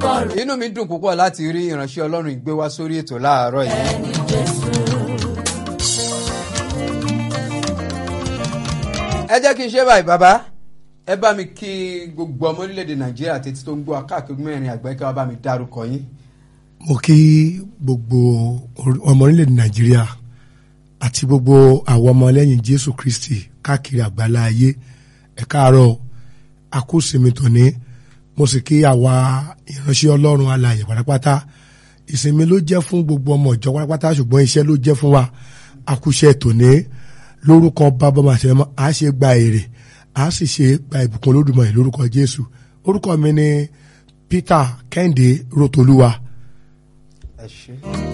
orúkọ rẹ̀ inú mi dùn púpọ̀ láti rí ìránṣẹ́ ọlọ́run ìgbé wá sórí ètò láàárọ̀ yìí. ní Jésù. ẹ jẹ́ kí n ṣe báyìí bàbá ẹ bá mi kí gbogbo ọmọ orílẹ̀-èdè nàìjíríà tètè tó ń gbọ́ káàkiri mẹ́rin àgbáyé kí wọ́n bá mi dárúkọ yín. mo kí gbogbo orí- ọmọ orílẹ̀-èdè nàìjíríà àti gbogbo àwọn ọmọlẹ́yìn jésù kristi káàkiri àgbálá ayé ẹ káàárọ̀ àkósinmi tòní mo sì kí àwa ìránṣẹ́ ọlọ́run alààyè pátápátá ìsinmi ló jẹ́ fún gbogbo ọmọ ìjọ pátápátá ṣùgbọ́n iṣẹ́ ló jẹ́ fún wa àkúṣe tòní lórúkọ bàbá màṣẹ́mọ́ a ṣe gba èrè a sì ṣe gba ìbùkún olódùmarè lórúkọ jésù orúkọ mi ni peter kẹ́hìndé rotolúwa ẹ ṣé.